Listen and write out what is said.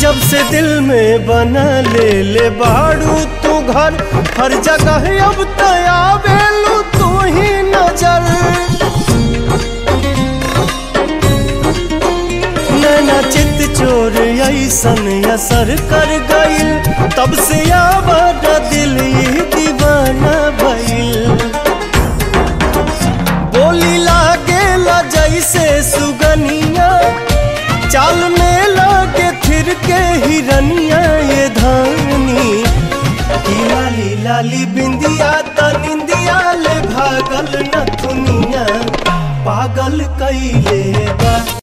जब से दिल में बना ले ले बाड़ू तू घर हर जगह अब तया बेलू तू ही नजर नैना चित चोर ऐसन असर कर गइल तब से आवाज दिल ही दीवाना भइल बोली लागेला जैसे सुगनिया चाल में लागे फिर के हिरनिया ये धानी की लाली लाली बिंदिया त निंदिया ले भागल न दुनिया पागल कैले बा